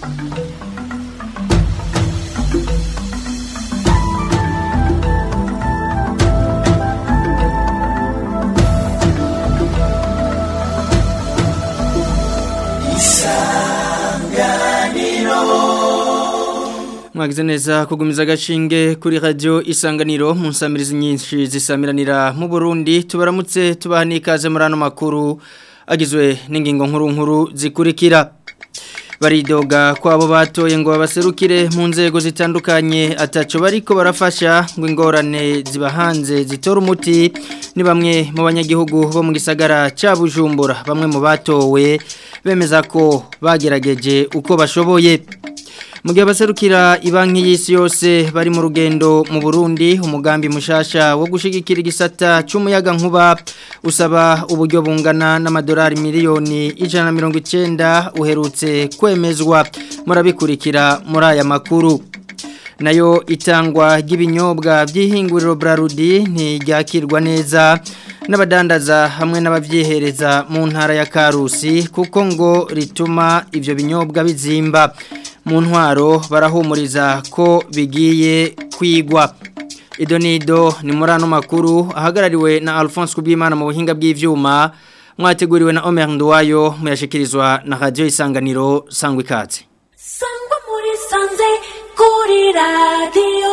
mwagize neza kugumiza agashinge kuri radio isanganiro mu nsamirizi nyinshi zisamiranira mu Burundi tubaramutse tubaha n'ikaze muri ano makuru agizwe n'ingingo nkuru nkuru zikurikira baridoga ko abo batoye ngo babaserukire mu nzego zitandukanye ataco bariko barafasha ngo ingorane ziba hanze zitora umuti ni bamwe mu banyagihugu bo mu gisagara ca Bujumbura bamwe mu batowe bemeza ko bagerageje uko bashoboye mu gihe abaserukira ibanki y'isi yose bari mu rugendo mu Burundi umugambi mushasha wo gushigikira igisata cy'umuyaga nkuba usaba uburyo bungana n'amadolari miliyoni ijana na mirongo icyenda uherutse kwemezwa murabikurikira muri aya makuru nayo itangwa ry'ibinyobwa by'ihinguriro Brarudi ntiryakirwa neza n'abadandaza hamwe n'ababyihereza mu ntara ya Karusi kuko ngo rituma ibyo binyobwa bizimba mu ntwaro barahumuriza ko bigiye kwigwa idonido ni muri ano makuru ahagarariwe na Alphonse Kubimana mu buhinga bw'ivyuma mwateguriwe na Omer Nduwayo muyashikirizwa na Radio Isanganiro sangwa ikaze sangwa muri sanze kuri radio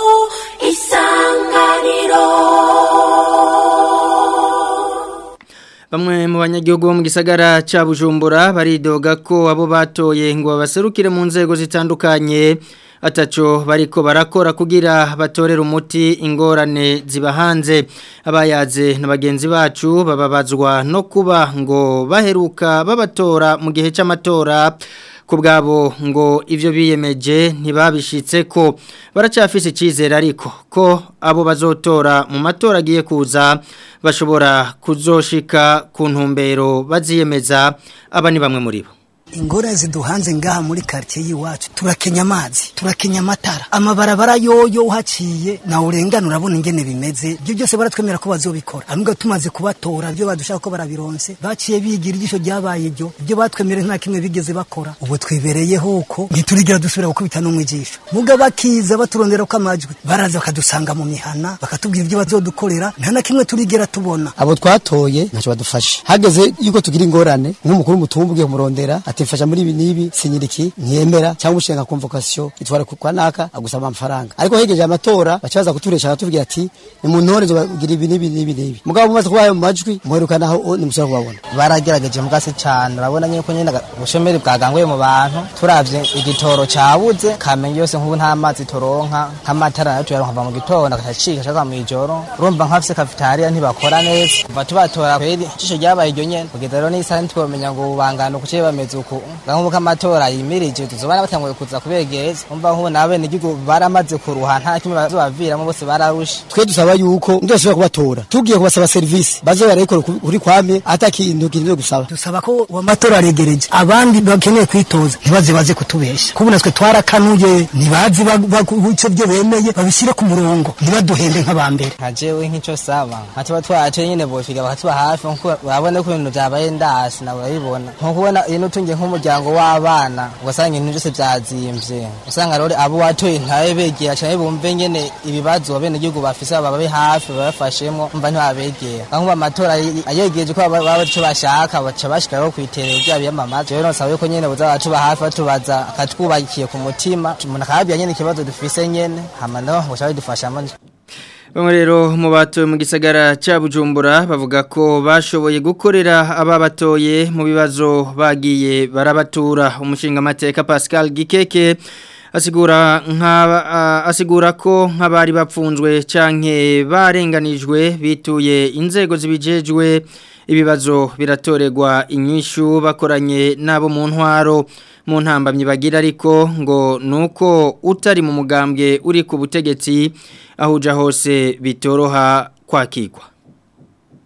isanganiro Bamwe mu banyagihugu bo mu gisagara ca Bujumbura baridoga ko abo batoye ngo babaserukire mu nzego zitandukanye ataco bariko barakora kugira batorera umuti ingorane ziba hanze abayaze na bagenzi bacu bababazwa no kuba ngo baheruka babatora mu gihe c'amatora kubwabo ngo ivyo biyemeje ntibabishitse ko baracafise icizere ariko ko abo bazotora mu matora agiye kuza bashobora kuzoshika ku ntumbero baziyemeza aba ni bamwe muri bo ingorane ziduhanze ngaha muri quartier yiwacu turakenya amazi turakenya amatara amabarabara yoyo uhaciye na urengana urabona ingene bimeze ibyo byose baratwemera ko bazobikora ahubwo tumaze kubatora byo badushaka ko barabironse baciye bigira ijisho ryabaye ibyo ibyo batwemereye nta kimwe bigeze bakora ubu twibereyeho uko ntiturigira dusubira gukubita no mu ijisho muga bakiza baturondera ko amajwi baraza bakadusanga mu mihana bakatubwira ibyo bazodukorera nta na kimwe turigera tubona abo twatoye ntacyo badufashe hageze yuko tugira ingorane nk'umukuru w'umutumba ugiye kumurondera atifasha muri ibi n'ibi sinyiriki ntiyemera cyangwa ushinga convocation itwara kwa naka agusaba amafaranga ariko hegeje amatora bacaza kuturesha akatubwira ati ni mu ntore bagira ibi n'ibi n'ibi n'ibi mugabo mumaze kubaye mu majwi muheruka naho nimusubira kubabona baragerageje mugase cyane urabona nyine ko nyine ubushomeri bwaganguye mu bantu turavye igitoro cabuze kamenge yose nk'ubu nta mazi turonka nk'amatara nayo tuyaronka mu gitondo agacika ashaka mu ijoro urumva nk'afise cafetaria ntibakora neza kuva tubatora kweri ijisho ryabaye iryo nyene kugeza rero n'isaha ntitwomenya ngo ubangano kuki bameze uku nk'ubu k'amatora yimirije tuzobana batanguye kuza kubegereza umva nk'ubu nabe n'igihugu baramaze kuruha nta kimwe bazobaviramo bose bararushe twe dusaba yuko ndashobora kubatora tugiye kubasaba serivisi baze barayikora kuri kwame ata kintu kintu gusaba dusaba ko uwo matora aregereje abandi bakeneye kwitoza ntibaze baze kutubesha kubu natwe twarakanuye ntibazi ico byo bemeye babishyire ku murongo ntibaduhende nk'abambere nka jewe nk'ico saba nka tuba twace nyine bofiga bakatuba hafi nkuko urabona ko ibintu vyabaye ndasi nawe urabibona nko kubona iyo nutungiye nk'umuryango w'abana ugasanga ibintu byose vyazimvye usanga rero abo watoye ntawe begera cyane bumve nyene ibibazo bene igihugu bafise bababe hafi babafashemwo umva ntibabegera nkuba amatora ayegereje ko baba ico bashaka baca bashikaho kwiterero rya biyamamaza rero nsaba yuko nyene buza batuba hafi batubaza akatwubakiye ku mutima umuntu akababwira nyene ikibazo dufise nyene hama no ngo shabe dufashamo Bamwe rero mu batoye mu gisagara cya Bujumbura bavuga ko bashoboye gukorera ababatoye mu bibazo bagiye barabatura umushinga amateka Pascal Gikeke asigura nka asigura ko nk'abari bapfunzwe canke barenganijwe bituye inzego zibijejwe ibibazo biratorerwa inyishu bakoranye nabo mu ntwaro mu ntambamyi bagira ariko ngo nuko utari mu mugambwe uri ku butegetsi ahuja hose bitoroha kwakirwa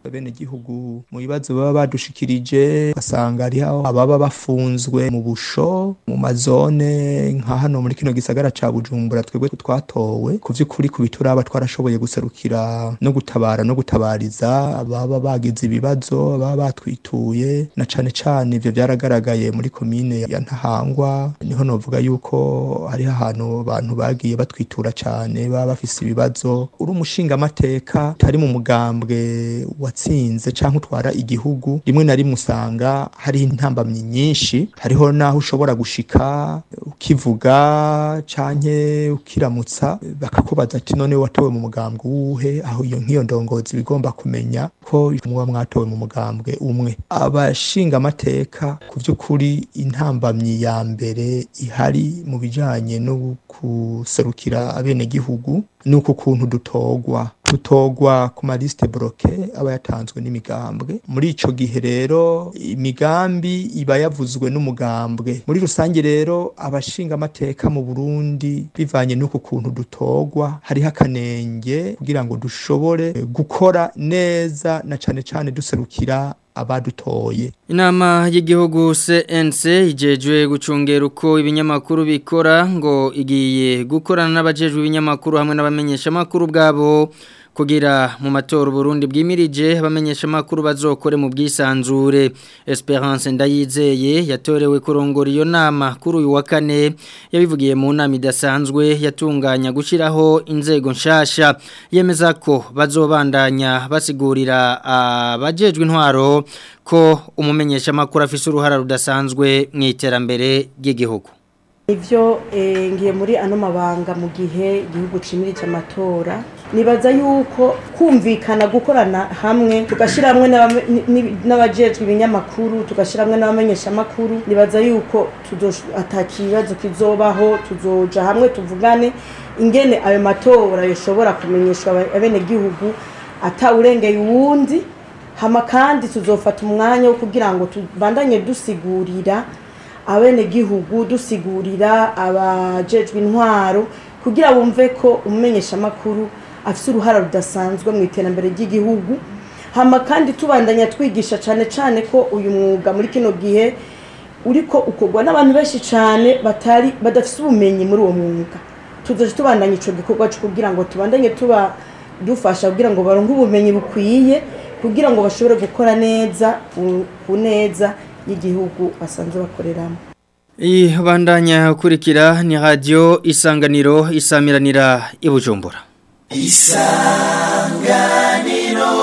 bene gihugu mu bibazo baba badushikirije basanga ari aho ababa bafunzwe mu busho mu mazone nka hano muri kino gisagara ca Bujumbura twebwe twatowe ku vy'ukuri ku bituraba twarashoboye guserukira no gutabara no gutabariza ababa bagize ibibazo ababa batwituye na cane cane ivyo byaragaragaye muri komine ya Ntahangwa niho novuga yuko hari ahantu abantu bagiye batwitura cane baba bafise ibibazo uri umushinga amateka tari mu mugambwe watsinze canke utwara igihugu rimwe na rimwe usanga hari intambamyi nyinshi hariho naho ushobora gushika ukivuga canke ukiramutsa bakakubaza ati none watowe mu mugambwe uwuhe aho iyo nk'iyo ndongozi bigomba kumenya ko muba mwatowe mu mugambwe umwe abashinga amateka ku vy'ukuri intambamyi ya mbere ihari mu bijanye no guserukira abenegihugu ni uku kuntu dutogwa dutogwa ku malisite bloke aba yatanzwe n'imigambwe muri ico gihe rero imigambi iba yavuzwe n'umugambwe muri rusange rero abashinga amateka mu Burundi bivanye n'uku kuntu dutogwa hariho akanenge kugira ngo dushobore gukora neza na cane cane duserukira abadutoye Inama y'igihugu CNC ijejwe gucungera uko ibinyamakuru bikora ngo igiye gukorana n'abajejwe ibinyamakuru hamwe n'abamenyesha makuru bwabo kugira mu matora Burundi bwimirije abamenyesha makuru bazokore mu bwisanzure Esperance Ndayizeye yatorewe kurongora iyo nama kuri uyu wa kane yabivugiye mu nama idasanzwe yatunganya gushiraho inzego nshasha yemeza ko bazobandanya basigurira abajejwe intwaro ko umumenyesha makuru afise uruhara rudasanzwe mu iterambere ry'igihugu Ivyo ngiye muri ano mabanga mu gihe igihugu cimirije amatora nibaza yuko kumvikana gukorana hamwe tugashiramwe n'abajejwe ibinyamakuru tugashiramwe n'abamenyesha makuru nibaza yuko atakibazo kizobaho tuzoja hamwe tuvugane ingene ayo matora yoshobora kumenyeshwa abene gihugu atawurengeye uwundi hama kandi tuzofata umwanya wo kugira ngo tubandanye dusigurira abene gihugu dusigurira abajejwe intwaro kugira bumve ko umumenyesha makuru afise uruhara rudasanzwe mu iterambere ry'igihugu hama kandi tubandanya twigisha cane cane ko uyu mwuga muri kino gihe uriko ukorwa n'abantu benshi cane batari badafise ubumenyi muri uwo mwuga tuzoje tubandanya ico gikorwa cyo kugira ngo tubandanye tuba dufasha kugira ngo baronke ubumenyi bukwiye kugira ngo bashobore gukora neza ku neza y'igihugu basanzwe bakoreramo iyi bandanya ukurikira ni radiyo isanganiro isamiranira i bujumbura isanganiro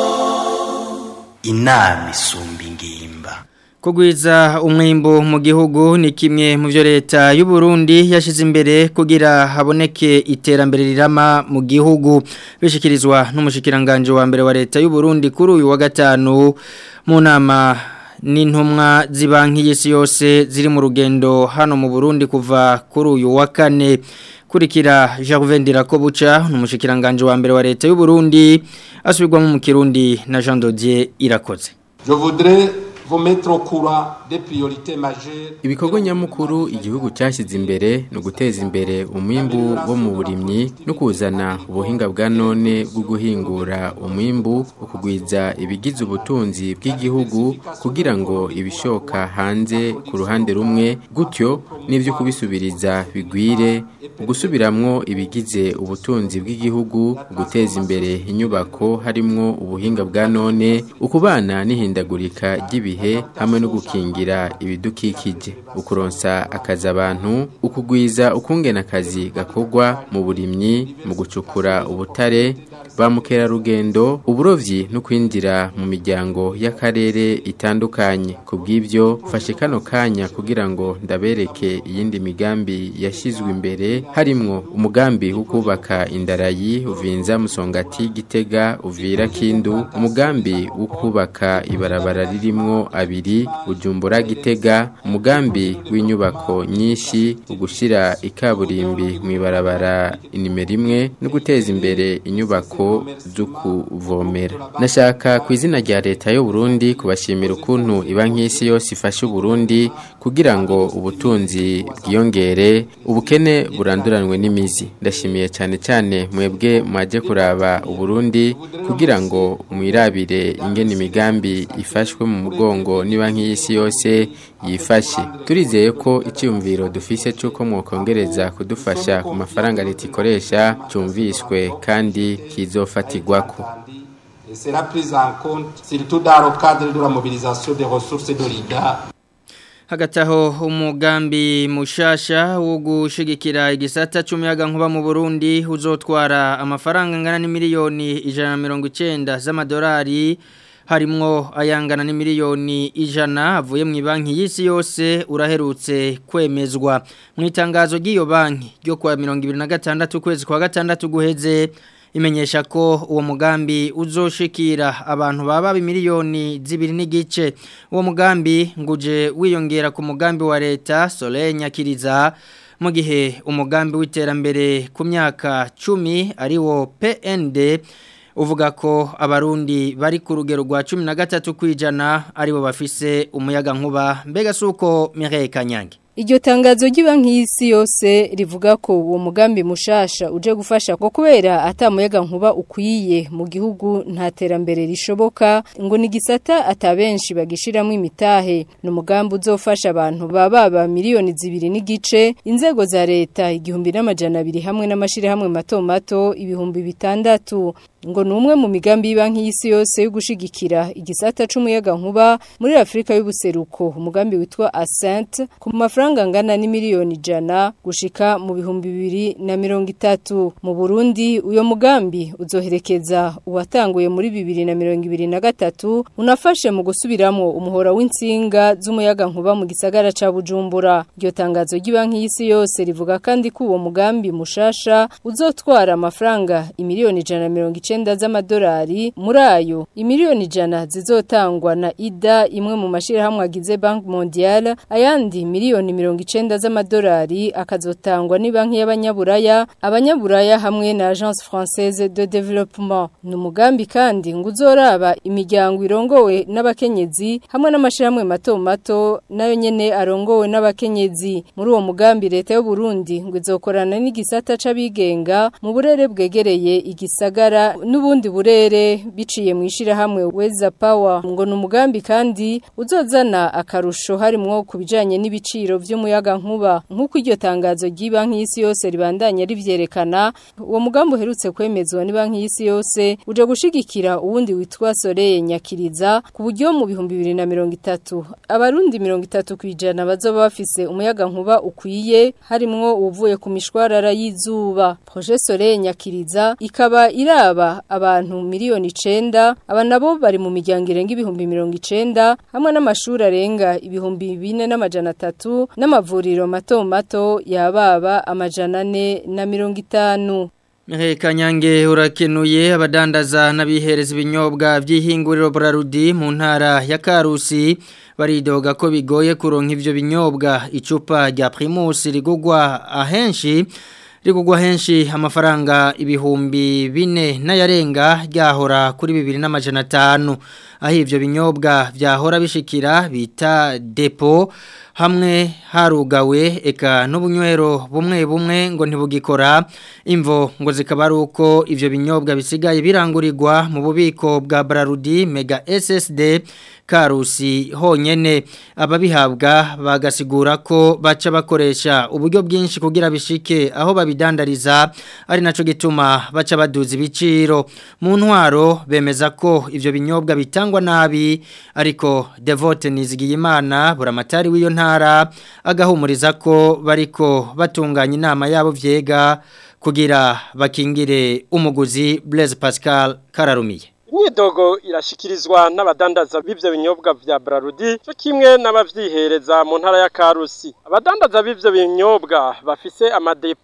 inama isumba ingimba Kugwiza umwimbo mu gihugu ni kimwe mu byo leta y'u Burundi yashize imbere kugira haboneke iterambere rirama mu gihugu bishikirizwa n'umushikiranganje wa mbere wa leta y'u Burundi kuri uyu wa gatanu mu nama n'intumwa z'ibanki y'isi yose ziri mu rugendo hano mu Burundi kuva kuri uyu wa kane kurikira Jacques ko buca n'umushikiranganje wa mbere wa leta y'u Burundi asubirwamo mu Kirundi na Jean Dodier irakoze Je voudrais vous mettre au courant des priorités majeures ibikorwa nyamukuru igihugu cyashyize imbere ni uguteza imbere umwimbu wo mu burimyi no kuzana ubuhinga bwa none bwo guhingura umwimbu ukugwiza ibigize ubutunzi bw'igihugu kugira ngo ibishoka hanze ku ruhande rumwe gutyo n'ibyo kubisubiriza bigwire gusubiramwo ibigize ubutunzi bw'igihugu guteza imbere inyubako harimwo ubuhinga bwa none ukubana n'ihindagurika ry'ibihe hamwe no gukingira ibidukikije ukuronsa akazi abantu ukugwiza ukungena akazi gakorwa mu burimyi mu gucukura ubutare ba mukerarugendo uburovyi no kwinjira mu miryango y'akarere itandukanye ku bw'ibyo fashe kano kanya kugira ngo ndabereke iyindi migambi yashyizwe imbere harimwo umugambi wo kubaka indarayi uvinza musongati gitega uvira kindu umugambi wo kubaka ibarabara ririmwo abiri ujumbura gitega umugambi w'inyubako nyinshi ugushira ikaburimbi mu ibarabara inimero imwe no guteza imbere inyubako inyubako zo kuvomera nashaka ku izina rya leta y'u Burundi kubashimira ukuntu ibanki y'isi yose ifasha Burundi kugira ngo ubutunzi bwiyongere ubukene buranduranwe n'imizi ndashimiye cyane cyane mwebwe mwaje kuraba Burundi kugira ngo mwirabire ingene imigambi ifashwe mu mugongo n'ibanki y'isi yose yifashe turizeye ko icyumviro dufise cy'uko mwokongereza kudufasha ku mafaranga leta ikoresha cyumviswe kandi kizofatirwako et sera prise en compte surtout dans le cadre de la mobilisation des ressources de l'IDA hagati aho umugambi mushasha wo gushigikira igisata cy'umuyaga nkuba mu Burundi uzotwara amafaranga angana n'imiliyoni ijana na mirongo icyenda z'amadolari harimwo ayangana n'imiliyoni ijana avuye mu banki y'isi yose uraherutse kwemezwa mu itangazo ry'iyo banki ryo kwa mirongo ibiri na gatandatu ukwezi kwa gatandatu guheze imenyesha ko uwo mugambi uzoshikira abantu baba miliyoni zibiri n'igice uwo mugambi nguje wiyongera ku mugambi wa leta Soleil Nyakiriza mu gihe umugambi w'iterambere ku myaka cumi ari wo PND uvuga ko abarundi bari ku rugero rwa cumi na gatatu kwijana aribo bafise umuyaga nkuba mbega suko Mireille Kanyange Iryo tangazo ry'ibanki y'isi yose rivuga ko uwo mugambi mushasha uje gufasha ko kubera atamuyaga nkuba ukwiye mu gihugu nta terambere rishoboka ngo ni gisata atabenshi bagishiramo imitahe ni umugambi uzofasha abantu baba ba miliyoni zibiri n'igice inzego za leta igihumbi n'amajana abiri hamwe n'amashirahamwe mato mato ibihumbi bitandatu ngo ni umwe mu migambi y'ibanki y'isi yose yo gushigikira igisata c'umuyaga nkuba muri Afrika y'ubuseruko umugambi witwa Ascent ku mafaranga angana n'imiliyoni ijana gushika mu bihumbi bibiri na mirongo itatu mu Burundi uyo mugambi uzoherekeza uwatanguye muri bibiri na mirongo ibiri na gatatu unafashe mu gusubiramo umuhora w'insinga z'umuyaga nkuba mu gisagara ca Bujumbura iryo tangazo ry'ibanki y'isi yose rivuga kandi ko uwo mugambi mushasha uzotwara amafaranga imiliyoni ijana na mirongo icenda z'amadolari muri ayo imiliyoni ijana zizotangwa na ida imwe mu mashirahamwe agize Bank Mondiale ayandi miliyoni mirongo icenda z'amadolari akazotangwa ni banki y'abanyaburaya abanyaburaya hamwe na Agence Française de Développement ni umugambi kandi ngo uzoraba imiryango irongowe n'abakenyezi hamwe n'amashirahamwe mato mato nayo nyene arongowe n'abakenyezi muri uwo mugambi leta y'u Burundi ngo izokorana n'igisata c'abigenga mu burere bwegereye igisagara n'ubundi burere biciye mu ishirahamwe Weza Power ngo ni umugambi kandi uzozana akarusho harimwo ku bijanye n'ibiciro vy'umuyaga nkuba nk'uko iryo tangazo ry'ibanki y'isi yose ribandanya rivyerekana uwo mugambi uherutse kwemezwa n'banki y'isi yose uje gushigikira uwundi witwa Soleil Nyakiriza ku buryo mu bihumbi bibiri na mirongo itatu abarundi mirongo itatu kwijana bazoba bafise umuyaga nkuba ukwiye harimwo uvuye ku mishwarara y'izuba projet Soleil Nyakiriza ikaba iraba abantu miliyoni icenda aba nabo bari mu miryango irenga ibihumbi mirongo icenda hamwe n'amashuri arenga ibihumbi bine n'amajana atatu n'amavuriro mato mato yababa amajana ane na mirongo itanu Mireille Kanyange urakenuye abadandaza n'abihereza ibinyobwa by'ihinguriro Brarudi mu ntara ya Karusi baridoga ko bigoye kuronka ivyo binyobwa icupa rya Primus rigugwa ahenshi rigugwa henshi amafaranga ibihumbi bine n'ayarenga ryahora kuri bibiri n'amajana atanu aho ivyo binyobwa vyahora bishikira bita depo hamwe harugawe eka n'ubunywero bumwe bumwe ngo ntibugikora imvo ngo zikaba ari uko ivyo binyobwa bisigaye birangurirwa mu bubiko bwa Brarudi Mega SSD Karusi honyene ababihabwa bagasigura ko baca bakoresha uburyo bwinshi kugira bishike aho babidandariza ari naco gituma baca baduza ibiciro mu ntwaro bemeza ko ivyo binyobwa bitangwa nabi ariko Devote Nizigiyimana buramatari w'iyo ntara agahumuriza ko bariko batunganya inama yabo vyega kugira bakingire umuguzi Blaise Pascal Kararumiye imyidogo irashikirizwa n'abadandaza b'ivyo binyobwa vya Brarudi cyo kimwe n'abavyihereza mu ntara ya Karusi abadandaza b'ivyo binyobwa bafise amadepo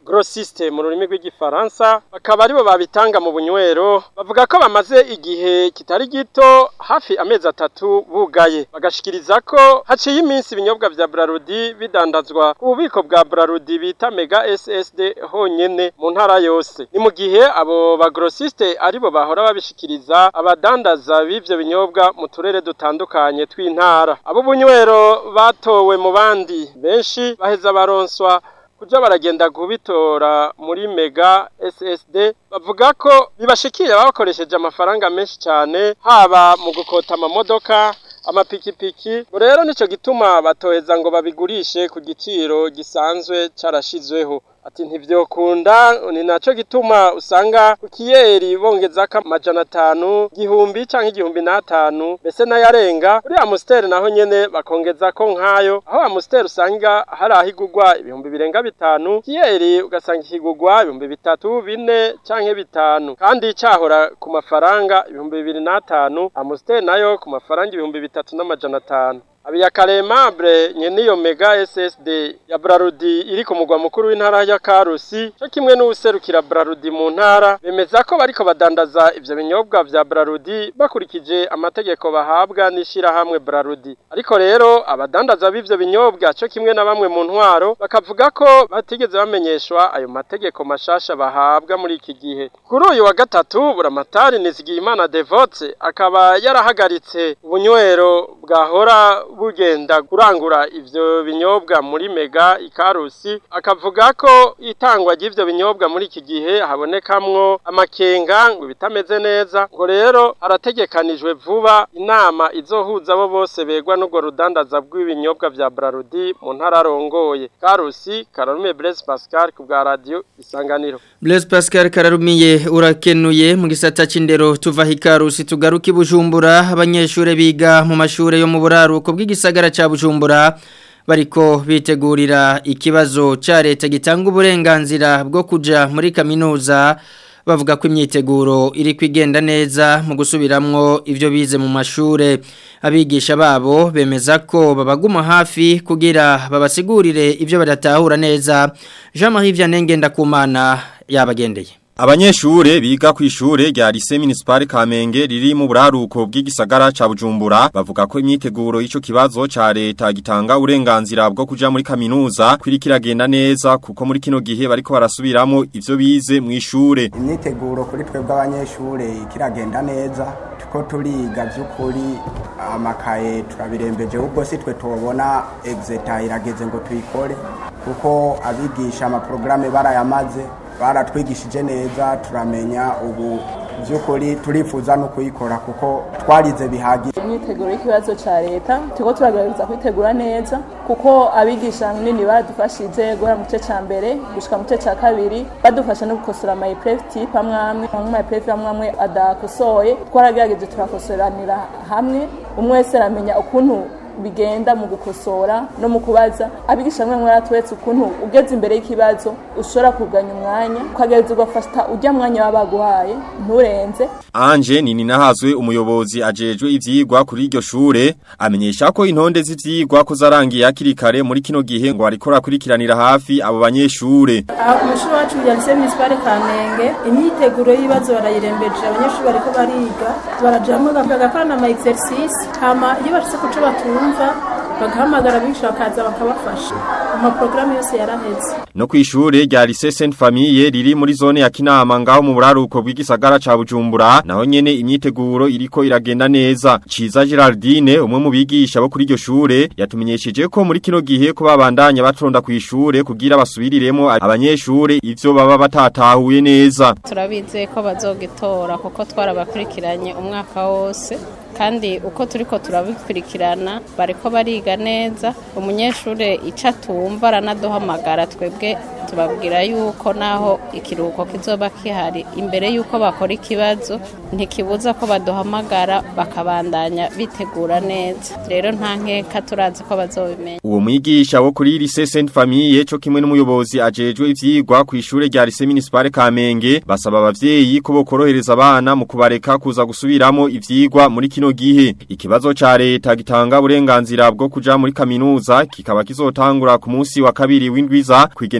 grossiste mu rurimi rw'igifaransa bakaba aribo babitanga mu bunywero bavuga ko bamaze igihe kitari gito hafi amezi atatu bugaye bagashikiriza ko haciye iminsi ibinyobwa vya Brarudi bidandazwa ku bubiko bwa Brarudi bita Mega SSD honyene mu ntara yose ni mu gihe abo ba grossiste aribo bahora babishikiriza abadandaza b'ivyo binyobwa mu turere dutandukanye tw'intara abo bunywero batowe mu bandi benshi baheza baronswa kuja baragenda kubitora muri mega SSD bavuga ko bibashikira bakoresheje amafaranga menshi cyane haba mu gukota amamodoka amapikipiki ngo rero nico gituma batoheza ngo babigurishe ku giciro gisanzwe carashizweho ati ntivyokunda ni naco gituma usanga ku kiyeri bongezako amajana atanu gihumbi canke igihumbi n'atanu mbese n'ayarenga kuri amusiteri naho nyene bakongezako nk'ayo aho amusiteri usanga hari aho igurwa ibihumbi birenga bitanu kiyeri ugasanga ikigurwa ibihumbi bitatu bine canke bitanu kandi cahora ku mafaranga ibihumbi bibiri n'atanu amusiteri nayo ku mafaranga ibihumbi bitatu n'amajana atanu Abiya Karemable nyeniyo Mega SSD ya Brarudi iri ku mugwa mukuru w'intara ya Karusi cyo kimwe n'userukira Brarudi mu ntara bemeza ko bariko badandaza ivyo binyobwa vya Brarudi bakurikije amategeko bahabwa n'ishira hamwe Brarudi ariko rero abadandaza b'ivyo binyobwa cyo kimwe na bamwe mu ntwaro bakavuga ko batigeze bamenyeshwa ayo mategeko mashasha bahabwa muri iki gihe kuri uyu wa gatatu buramatari Nizigiyimana Devote akaba yarahagaritse ubunywero bwahora bugenda kurangura ivyo binyobwa muri mega ikarusi akavuga ko itangwa ry'ivyo binyobwa muri iki gihe habonekamwo amakenga ngo bitameze neza ngo rero harategekanijwe vuba inama izohuza abo bose begwa n'ubwo rudandaza bw'ibinyobwa vya Brarudi mu ntara arongoye Karusi Kararume Blaise Pascal ku bwa radio Isanganiro Blaise Pascal Kararumiye urakenuye mu gisata c'indero tuva hikarusi tugaruka ibujumbura abanyeshure biga mu mashure yo mu buraruko bw'igisagara ca Bujumbura bariko bitegurira ikibazo ca leta gitanga uburenganzira bwo kuja muri kaminuza bavuga ko imyiteguro iri kwigenda neza mu gusubiramwo ivyo bize mu mashure abigisha babo bemeza ko babaguma hafi kugira babasigurire ivyo badatahura neza Jean-Marie Vianney Ndakumana yabagendeye Abanyeshure biga ku ishure rya Lycée Municipal Kamenge riri mu buraruko bw'igisagara ca Bujumbura bavuga ko imyiteguro y'ico kibazo ca leta gitanga uburenganzira bwo kuja muri kaminuza kwirikiragenda neza kuko muri kino gihe bariko barasubiramo ivyo bize mu ishure. Imyiteguro kuri twebwe abanyeshure kiragenda neza tuko turiga vy'ukuri amakaye turabirembeje ubwo si twe tubona exeta irageze ngo tuyikore kuko abigisha amaprograme barayamaze baratwigishije neza turamenya ubu by'ukuri turifuza no kuyikora kuko twarize bihagije imyiteguro y'ikibazo cya leta turiko turagerageza kwitegura neza kuko abigisha nini baradufashije guhera mu gice cya mbere gushika mu gice cya kabiri badufasha no gukosora ama epreve type amwe amwe amwe ama epreve amwe amwe adakosoye twaragerageje turakosoranira hamwe umwe wese aramenya ukuntu bigenda mu gukosora no mu kubaza abigisha mwe mwaratwetse ukuntu ugeze imbere y'ikibazo ushobora kuganya umwanya ukagereza ugafata ujya mwanya wabaguhaye nturenze Anje nini nahazwe umuyobozi ajejwe ivyigwa kuri iryo shure amenyesha ko intonde z'ivyigwa ko zarangiye hakiri kare muri kino gihe ngo ariko rakurikiranira hafi abo banyeshure Umushuri wacu ya Lycée Municipal Kamenge imyiteguro y'ibibazo barayirembeje abanyeshuri bariko bariga barajamwe bagakorana ama exercice hama iyo bashitse kuco batumva bagahamagara abigisha bakaza bakabafasha amaprograme yose yaraheze no kwishure rya Lycée Sainte Famille riri muri zone ya Kinama ngaho mu buraruko bw'igisagara ca Bujumbura naho nyene imyiteguro iriko iragenda neza Ciza Geraldine umwe mu bigisha bo kuri iryo shure yatumenyesheje ko muri kino gihe ko babandanya batonda kwishure kugira basubiriremo abanyeshure ivyo baba batatahuye neza turabize ko bazogitora kuko twarabakurikiranye umwaka wose kandi uko turiko turabikurikirana bariko bariga neza umunyeshure ico atumva aranaduhamagara twebwe tubabwira yuko naho ikiruhuko kizoba kihari imbere yuko bakora ikibazo ntikibuza ko baduhamagara bakabandanya bitegura neza rero nta nkeka turazi ko bazobimenya uwo mwigisha wo kuri Lycée Sainte Famille cyo kimwe n'umuyobozi ajejwe ivyigwa ku ishure rya Lycée Municipal Kamenge basaba abavyeyi ko bokorohereza abana mu kubareka kuza gusubiramo ivyigwa muri kino gihe ikibazo ca leta gitanga uburenganzira bwo kuja muri kaminuza kikaba kizotangura ku munsi wa kabiri w'indwiza kwigenekerezo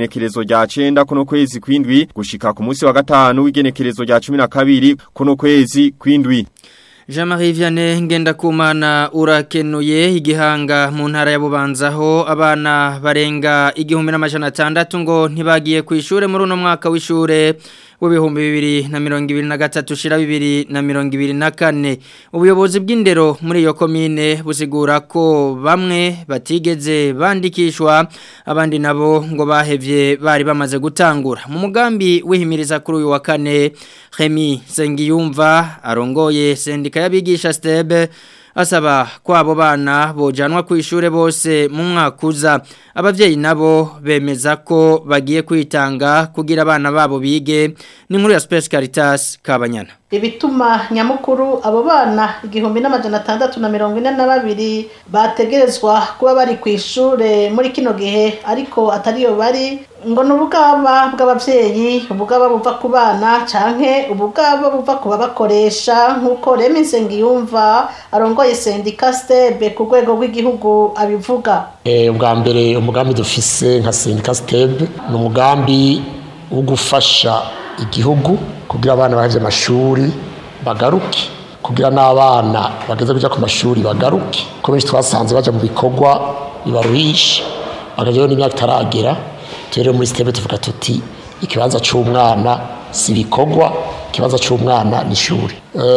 rya 9 kuno kwezi kwindwi gushika ku munsi wa gatanu w'igenekerezo rya 12 kuno kwezi kwindwi Jean-Marie Vianney Ngendakumana urakenuye igihanga mu ntara ya Bubanzaho abana barenga igihumbi n'amajana atandatu ngo ntibagiye ku ishure muri uno mwaka w'ishure w'ibihumbi bibiri na mirongo ibiri na gatatu shira bibiri na mirongo ibiri na kane ubuyobozi bw'indero muri iyo komine busigura ko bamwe batigeze bandikishwa abandi nabo ngo bahevye bari bamaze gutangura mu mugambi wihimiriza kuri uyu wa kane Remy Sengiyumva arongoye sendika y'abigisha stebe asaba ko abo bana bojanwa ku ishure bose mu mwaka uza abavyeyi nabo bemeza ko bagiye kwitanga kugira abana babo bige ni nkuru ya Space Caritas Kabanyana ibituma nyamukuru abo bana igihumbi n'amajana atandatu na mirongo ine na babiri bategerezwa kuba bari ku ishure muri kino gihe ariko atariyo bari ngo ni ubugaba bw'abavyeyi ubugaba buva ku bana canke ubugaba buva ku babakoresha nk'uko remi nsengiyumva arongoye sendika stebe ku rwego rw'igihugu abivuga ubwa mbere umugambi dufise nka sendika stebe ni umugambi wo gufasha igihugu kugira abana bahevye amashuri bagaruke kugira n'abana bageze kuja ku mashuri bagaruke ko benshi twasanze baja mu bikorwa bibaruhisha bakajayo n'imyaka itaragera rero muri sitebe tuvuga tuti ikibanza cy'umwana si ibikorwa ikibanza cy'umwana ni ishuri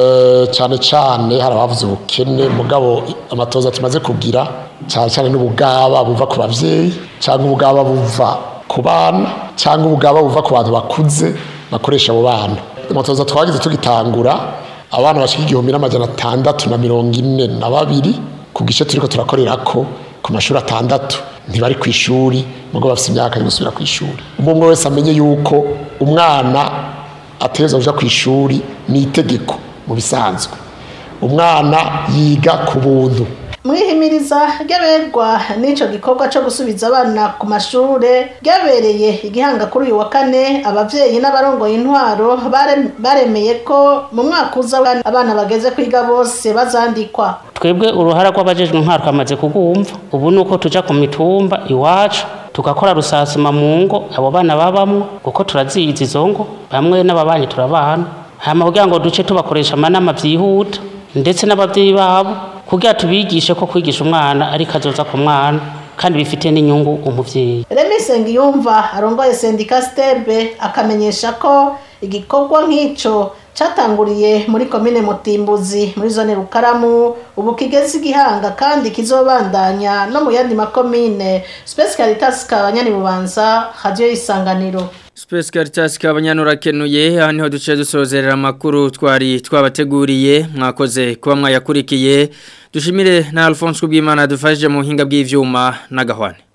cyane cyane hari abavuze ubukene mugabo amatoza tumaze kugira cyane cyane n'ubugaba buva ku babyeyi cyangwa ubugaba buva ku bana cyangwa ubugaba buva ku bantu bakuze bakoresha abo bana amatoza twagize tugitangura abana bashika igihumbi n'amajana atandatu na mirongo ine na babiri ku gice turiko turakorera ko ku mashuri atandatu ntibari ku ishuri nubwo bafite imyaka yo gusubira ku ishuri umwe wese amenye yuko umwana ateza kuja ku ishuri ni itegeko mu bisanzwe umwana yiga ku buntu mwihimiriza ry'aberwa n'ico gikorwa cyo gusubiza abana ku mashure ryabereye igihanga kuri uyu wa kane abavyeyi n'abarongoye intwaro baremeye ko mu mwaka uza abana bageze kwiga bose bazandikwa twebwe uruhara rw'abajejwe intwaro twamaze kugumva ubu ni uko tuja ku mitumba iwacu tugakora rusasuma mu ngo abo bana babamwo kuko turazizi izo ngo bamwe n'ababanyi turabana hama kugira ngo duce tubakoresha amanama vyihuta ndetse n'abavyeyi babo kugira tubigishe ko kwigisha umwana ari kazoza ku mwana kandi bifite n'inyungu umuvyeyi Remy Sengiyumva arongoye sendika stebe akamenyesha ko igikorwa nk'ico catanguriye muri komine Mutimbuzi muri zone Rukaramu ubu kigeze igihanga kandi kizobandanya no mu yandi makomine Space Caritas kabanyani bubanza radio isanganiro Space Caritas kabanyanura kenuye aha niho duce dusozerera amakuru twari twabateguriye mwakoze kuba mwayakurikiye dushimire na Alphonse Kubwimana dufashije mu hinga bw'ivyuma na gahwane